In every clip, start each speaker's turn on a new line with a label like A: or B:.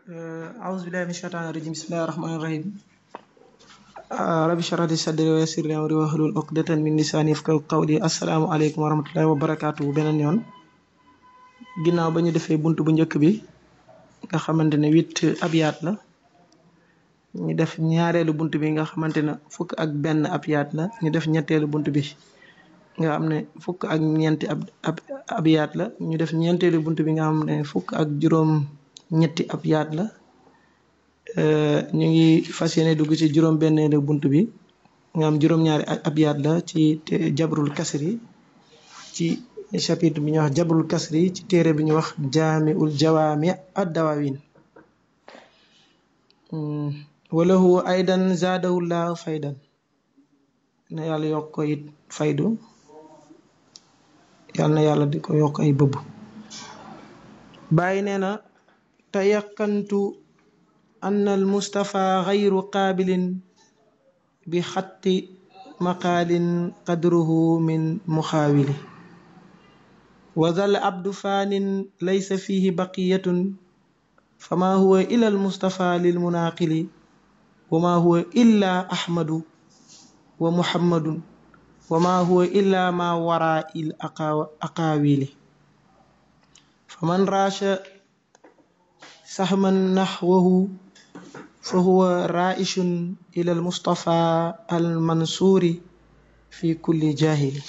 A: أعوذ بالله من الشيطان الرجيم بسم الله الرحمن الرحيم ربي اشرح لي صدري ويسر لي أمري واحلل عقدة من لساني يفقهوا قولي السلام عليكم ورحمة الله وبركاته beneen yoon ginnaaw ba ñu defee bunt bu njëkk bi nga xamante ne huit abyaat la ñu def ñaareelu bunt bi nga xamante ne fukk ak benn abyaat la ñu def ñetteelu bunt bi nga xam ne fukk ak ñeenti ab ab abyaat la ñu def ñeenteelu bunt bi nga xam ne fukk ak juróom ñetti abyaat la ñu ngi fas yéene dugg ci juróom benneelu bunt bi nga am juróom-ñaari abyaat la ci jabrul kasri ci chapitre bi ñuy wax jabrul kasri ci téere bi ñuy wax jaamiul jawaami ad dawawin walahu aydan zaadahullahu faydan na yàlla yokk ko it faydu yàlla na yàlla di ko yokk ay bëbb bàyyi nee na tayaqantu anna al mustafa gayru qaabilin bi xatti maqaalin qadruhu min muxaawili wa zal abdu faanin laysa fihi baqiyatun fama huwa ila al mustafa lil munaaqili wa ma huwa illa ahmadu wa muhammadun wa ma huwa illa ma waraa il aqaawili faman raasha sahman naxwahu fa huwa raishun ila al mustafa al mansuuri fi kulli jahili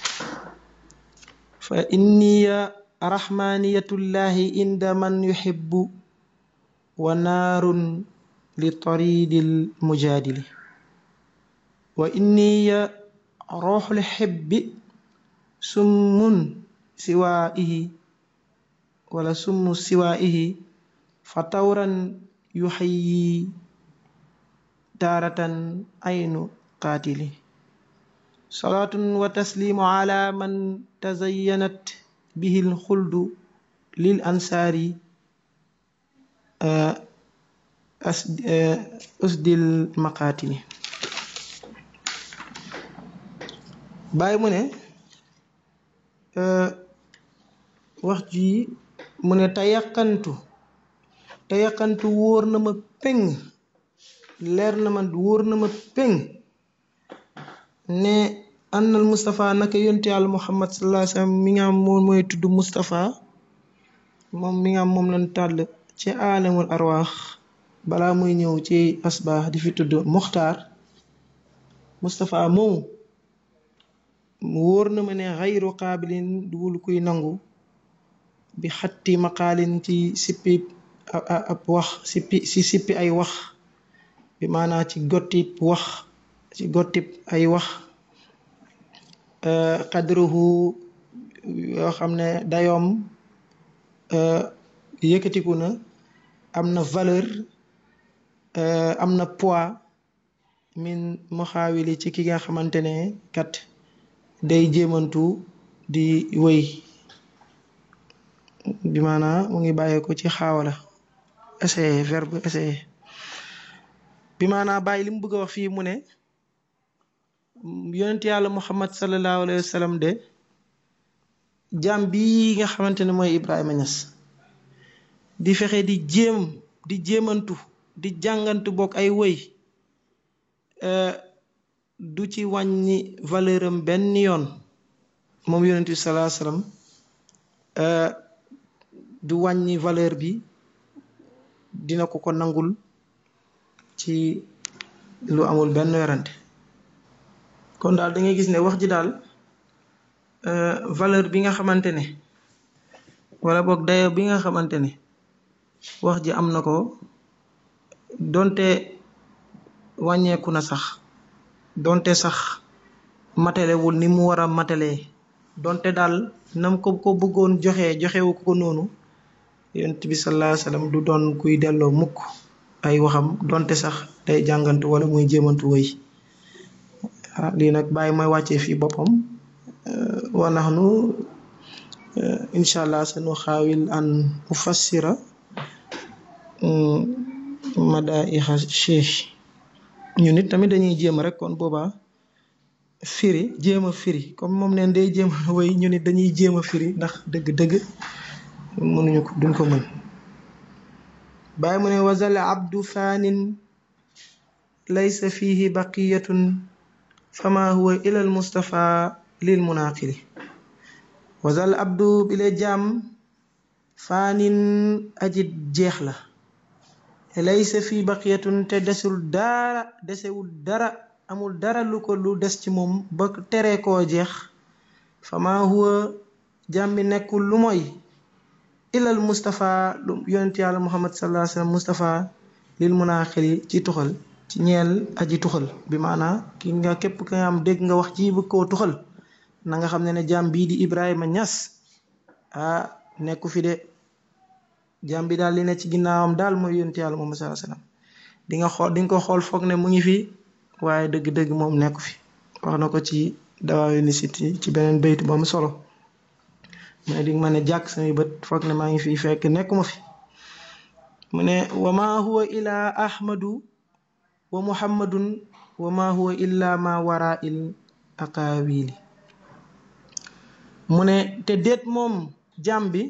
A: fa inniya rahmaniyatullahi inda man yuhibbu wa naarun li taridil mujaadili wa inniya ruuxul xibbi summun siwaa'ihi wala summu siwaa'ihi fa tawran yuxayyi taaratan aynu qaatili salaatun wa tasliimu ala man tazayyanat bihi lxuldu lil ansaari usdil maqaatili bàyyi mu ne wax ji mu ne te yàqantu te yàqantu wóor na ma péng leer na ma wóor na ma péng ne annal Moustapha naka yonte yàlla Muhammad sallallahu alayhi wa sallam mi nga am moom mooy tudd Moustapha moom mi nga am moom lañ tàll ci aalamul arwaax balaa muy ñëw ci asbaax di fi tudd Muxtaar Moustapha moomu wóor na ma ne xayru qaabilin duwul kuy nangu bi xatti maqaalin ci sippi ab wax sippi si sippi ay wax bi maanaa ci gottib wax ci gottib ay wax qadruhu yoo xam ne dayoom yëkkatiku na am na valeur am na poids min muxaawili ci ki nga xamante ne kat day jéemantu di wëy bi maanaa mu ngi bàyyee ko ci xaawala essayer verbe essayer bi maanaa bàyyi li mu bëgg a wax fii mu ne yonent yàlla muhammad sallallahu alayhi wa sallam de jaam bii nga xamante ne mooy Ibrahima Niass di fexe di jéem di jéemantu di jàngantu bokk ay wëy du ci wàññi valeur am benn yoon moom yonent bi sallallahu alayhi wa sallam du wàññi valeur bi dina ko ko nangul ci lu amul benn werante kon daal da ngay gis ne wax ji daal valeur bi nga xamante ne wala boog dayo bi nga xamante ne wax ji am na ko donte wàññeeku na sax donte sax matalewul ni mu war a matalee donte daal nam ko ko bëggoon joxe joxewu ko noonu yonent bi sallallahu alayhi wasallam du doon kuy delloo mukk ay waxam donte sax day jàngantu wala muy jéemantu wëy lii nag bàyyi mooy wàccee fii boppam wa nahnu incha allah sanu xaawil an ufassira madaiha cheikh ñu nit tamit dañuy jéem rek kon boobaa firi jéem a firi comme moom neen day jéem a wéy ñu nit dañuy jéem a firi ndax dëgg-dëgg mënuñu ko duñ ko mën bàyyi mu ne wazal abdu faanin laysa fihi baqiyatun fama huwa ila al mustafa lil munaqili wazal abdu bile jaam faanin aji jeex la laysa fi baqiyatun te desul dara desewul dara amul dara lu ko lu des ci moom ba tere koo jeex fama huwa jaam bi nekkul lu mooy ilal Moustapha lu yonent yàlla Muhammad sallallahu alayhi wa sallam Moustapha lil munaaxili ci tuxal ci ñeel aji tuxal bi maanaa ki nga képp ka nga am dégg nga wax ji bëgg koo tuxal na nga xam ne ne jaam bii di Ibrahima Ñas ah nekku fi de jaam bi daal li ne ci ginnaawam daal mooy yonent yàlla Muhammad sallallahu alayhi wa sallam di nga xool di nga ko xool foog ne mu ngi fi waaye dëgg-dëgg moom nekku fi wax na ko ci dawaayu nisiti ci beneen bayt bu am solo mu ne di ma ne jàkk samay bët foog ne maa ngi fi fekk nekkuma fi mu ne wa ma huwa ila ahmadu wa muhammadun wa ma huwa illa ma wara il aqawili mu ne te déet moom jàmm bi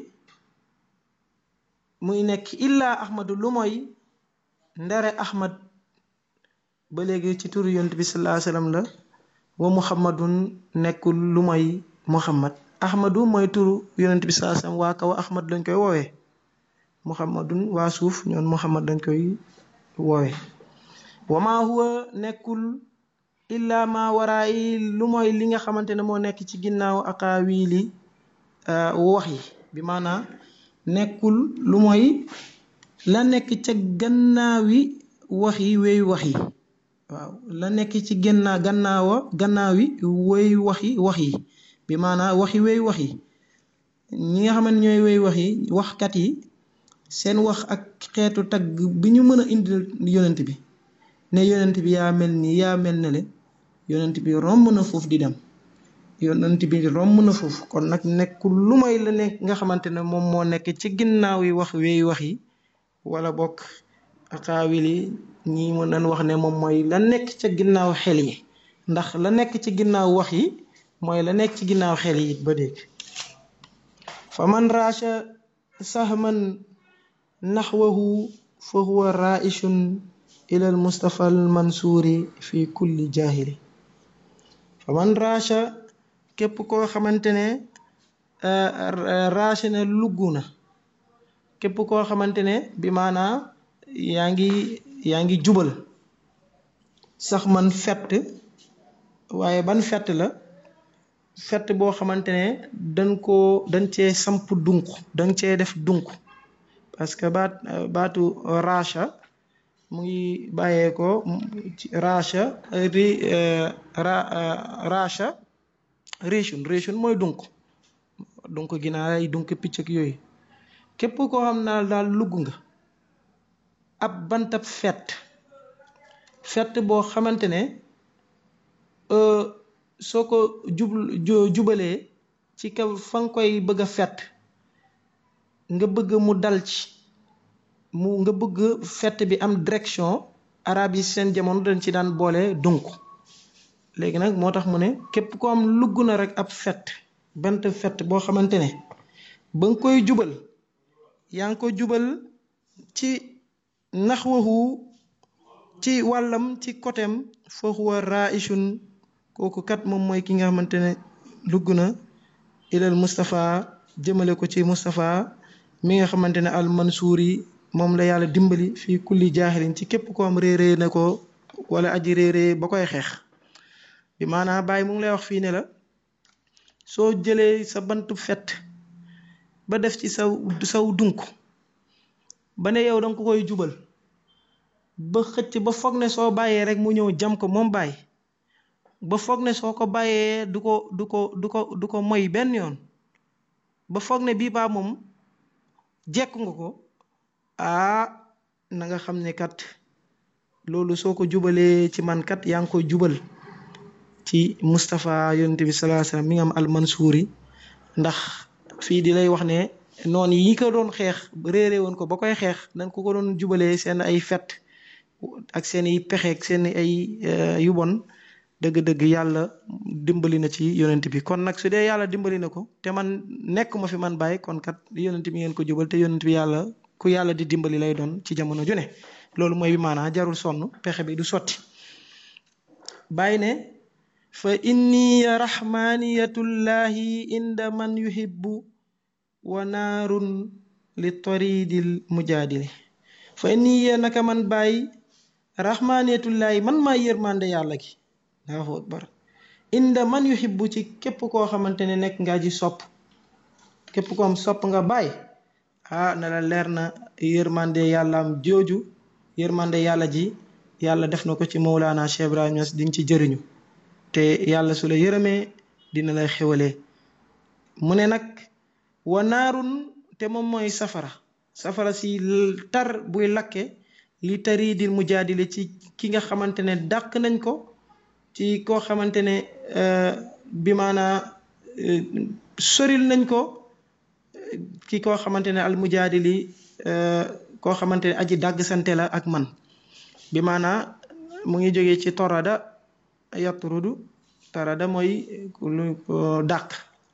A: muy nekk illa ahmadu lu mooy ndere ahmad ba léegi ci turu yont bi sallallahu alayhi wasallam la wa muhammadun nekkul lu mooy muhammad ahmadu mooy turu yonent bi sallallahu alayhi wasallam waa kaw ahmad lañ koy woowee muhammadun waa suuf ñoon muhammad lañ koy woowee wa ma huwa nekkul illa ma waraayi lu mooy li nga xamante ne moo nekk ci ginnaaw aqaawiili wax yi bi maanaa nekkul lu mooy la nekk ca gannaawi wax yi wéy wax yi waaw la nekk ci gannaaw gannaawa gannaawi wéy wax yi wax yi bi maanaa waxi wéy wax yi ñi nga xam ne ñooy wéy wax yi waxkat yi seen wax ak xeetu tagg bi ñu mën a indi yonent bi ne yonent bi yaa mel nii yaa mel ne le yonent bi romb na foofu di dem yonent bi romb na foofu kon nag nekkul lu may la nekk nga xamante ne moom moo nekk ci ginnaaw yi wax wéy wax yi wala bokk akaawil yi ñi mën nañ wax ne moom mooy la nekk ca ginnaaw xel yi ndax la nekk ci ginnaaw wax yi mooy la nekk ci ginnaaw xel yi it ba dégg fa man raasha sahman naxwahu fa huwa raishun ila al mustafa al mansuuri fi kulli jahili fa man raasha képp koo xamante ne raasha na lugg na képp koo xamante ne bi maanaa yaa ngi yaa ngi jubal sax man fett waaye ban fett la fett boo xamante ne dañ koo dañ cee samp dunk dañ cee def dunk parce que baat baatu racha mu ngi bàyyee ko ci racha ri racha réchun réchun mooy dunk dunk ginaar ay dunk picc ak yooyu képp koo xam naa daal lugg nga ab bantab fett fett boo xamante ne soo ko jub jubalee ci kaw fa nga koy bëgg a fett nga bëgg mu dal ci mu nga bëgg fett bi am direction arab yi seen jamono dañ ci daan boole dunk léegi nag moo tax mu ne képp ko am lugg na rek ab fett bant fett boo xamante ne ba nga koy jubal yaa ngi ko jubal ci naxwahu ci wàllam ci côtéem foofu wa raishun kooku kat moom mooy ki nga xamante ne dugg na ilal Moustapha jëmale ko ci Moustapha mi nga xamante ne al mansuur yi moom la yàlla dimbali fii kulli jaaxilin ci képp ko am réeree na ko wala aji réeree ba koy xeex bi maanaam bàyyi mu ngi lay wax fii ne la soo jëlee sa bantu fett ba def ci saw saw dunk ba ne yow danga ko koy jubal ba xëcc ba foog ne soo bàyyee rek mu ñëw jam ko moom bàyyi ba foog ne soo ko bàyyee du ko du ko du ko du ko moy benn yoon ba foog ne bii baa moom jekku nga ko aa na nga xam ne kat loolu soo ko jubalee ci man kat yaa ngi koy jubal ci Moustapha yonent bi sallallahu alayhi wasallam mi nga am almansuuri ndax fii di lay wax ne noonu yi ko doon xeex réere woon ko ba koy xeex dañ ko ko doon jubalee seen ay fet ak seen i pexe ak seen ay yu bon dëgg-dëgg yàlla dimbali na ci yonent bi kon nag su dee yàlla dimbali na ko te man nekk ma fi man bàyyi kon kat yonent bi ngeen ko jubal te yonent bi yàlla ku yàlla di dimbali lay doon ci jamono ju ne loolu mooy bi maanaa jarul sonn pexe bi du sotti bàyyi ne fa inni rahmaniyatullahi inda man yuhibbu wa naarun li toridil mujaadili fa inni naka man bàyyi rahmaniyatullahi man maa yërmande yàlla gi allahu akbar inda man yuhibbu ci képp koo xamante ne nekk nga ji sopp képp koom sopp nga bàyyi ah na la leer na yërmande yàllaam jooju yërmande yàlla ji yàlla def na ko ci Mawlana Cheikh Ibrahima Niass di nga ci jëriñu te yàlla su la yërëmee dina lay xewalee mu ne nag wa naarun te moom mooy safara safara si tar buy lakke li tariidil mujaadile ci ki nga xamante ne dàq nañ ko ci koo xamante ne bi maanaa soril nañ ko ki koo xamante ne al mujaadili koo xamante ne aji dàgg sante la ak man bi maanaa mu ngi jógee ci torada yatrudu torada mooy lu dàq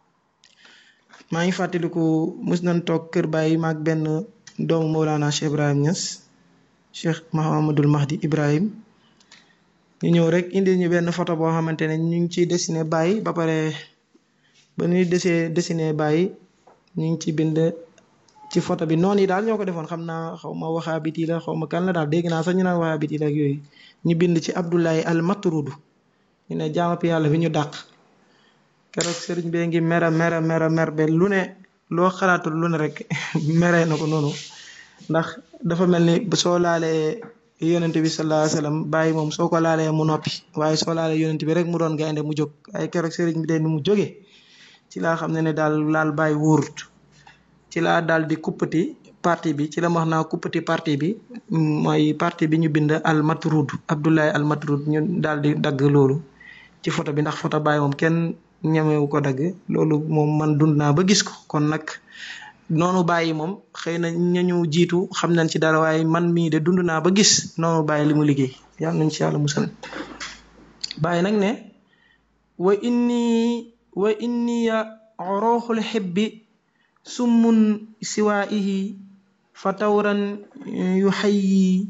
A: maa ngi fàttaliku mus nañ toog kër bàyyi maag benn doomu Mawlana Cheikh Ibrahim Niass Cheikh Mahamadul Mahdi Ibrahim ñu ñëw rek indi ñu benn photo boo xamante ne ñu ngi ciy dessiné bàyyi ba pare ba ñuy desee dessiné bàyyi ñu ngi ci bind ci photo bi noonu yi daal ñoo ko defoon xam naa xaw ma waxaabit yi la xaw ma kan la daal dégg naa sax ñu naan waxaabit yi la ak yooyu ñu bind ci Abdullahi al Matrudu ñu ne jaamap yàlla bi ñu dàq keroog sëriñ bee ngi mera mera mera mer be lu ne loo xalaatul lu ne rek meree na ko noonu ndax dafa mel ni soo laalee yonent bi sallallahu alayhi wasallam bàyyi moom soo ko laalee mu noppi waaye soo laalee yonent bi rek mu doon gaynde mu jóg waaye keroog sëriñ bi de ni mu jógee ci laa xam ne ne daal laal bàyyi wóorut ci laa daal di kuppati parti bi ci la wax naa kuppati parti bi mooy parti bi ñu bind al matrud Abdullahi al matrud ñu daal di dagg loolu ci photo bi ndax photo bàyyi moom kenn ñemewu ko dagg loolu moom man dund naa ba gis ko kon nag noonu bàyyi moom xëy na ñañu jiitu xam nañ ci dara waaye man mii de dund naa ba gis noonu bàyyi li mu liggéey yàlla nañ ci yàlla musal bàyyi nag ne wa inni wa inniya orooxul xibbi summun siwaa'ihi fa tawran yu xayyi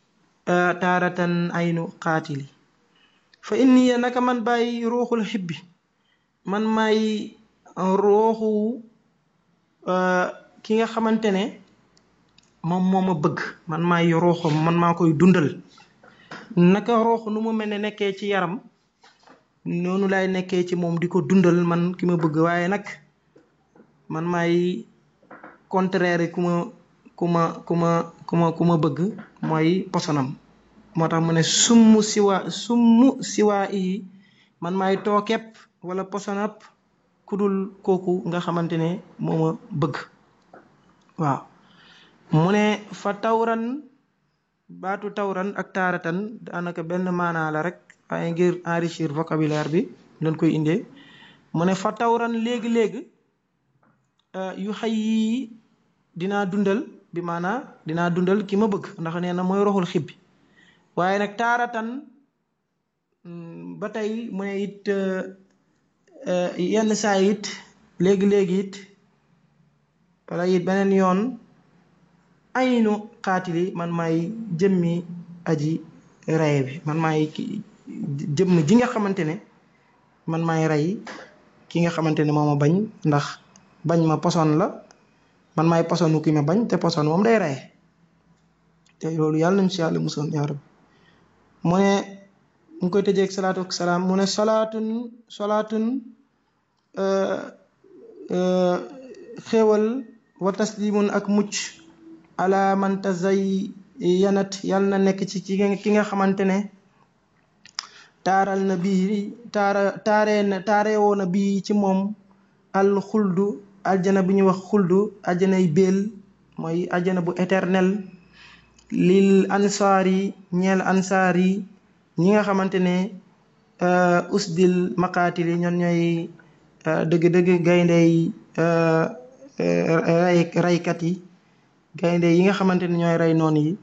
A: taaratan aynu qaatili fa inniya naka man bàyyi rooxul xibbi man maay rooxu ki nga xamante ne moom moo ma bëgg man maay rooxam man maa koy dundal naka rooxu nu mu mel ne nekkee ci yaram noonu laay nekkee ci moom di ko dundal man ki ma bëgg waaye nag man maay contraire ku ma ku ma ku ma ku ma ku ma bëgg mooy posonam moo tax mu ne summu siwa summu siwaa yi man maay tookepp wala posonap kudul kooku nga xamante ne moo ma bëgg waaw mu ne fa tawran baatu tawran ak taaratan daanaka benn maanaa la rek waaye ngir enrichir vocabulaire bi lañ koy indee mu ne fa tawran léegi-léegi yu xay yi dinaa dundal bi maanaa dinaa dundal ki ma bëgg ndax nee na mooy roxul xibbi waaye nag taaratan ba tey mu ne it yenn saa it léegi-léegi it wala it beneen yoon aynu xaatili man maay jëmmi aji rey bi man maay jëmm ji nga xamante ne man maay rey ki nga xamante ne moo ma bañ ndax bañ ma poson la man maay posonu ki ma bañ te poson moom day rey te loolu yàlla nañ si yàlla musoon yaa rabbi mu ne mu ngi koy tëjee ak salaatu ak salaam mu ne salaatun salaatun xéewal wa taslimun ak mucc ala man tazay yanat yàlla na nekk ci ki nga xamante ne taaral na bii taara taaree na taarewoo na bii ci moom al xuldu aljana bu ñuy wax xuldu aljanay béel mooy aljana bu éternel lil ansaar yi ñeel ansaar yi ñi nga xamante ne usdil maqaatil yi ñoon ñooy dëgg-dëgg gayndey ray raykat yi gaynde yi nga xamante ne ñooy rey noon yi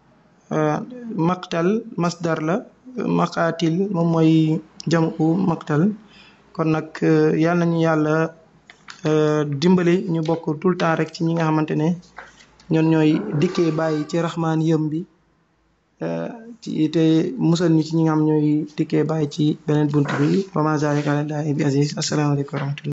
A: maqtal masdar la maqaatil moom mooy jamu maqtal kon nag yàlla nañu yàlla dimbali ñu bokk tout le temps rek ci ñi nga xamante ne ñoon ñooy dikkee bàyyi ci raxmaan yëm bi ci te musal ñu ci ñi nga xam ñooy dikkee bàyyi ci beneen bunt bi wa ma zalika ala llahi bi aziz asalaamaaleykum wa rahmatullah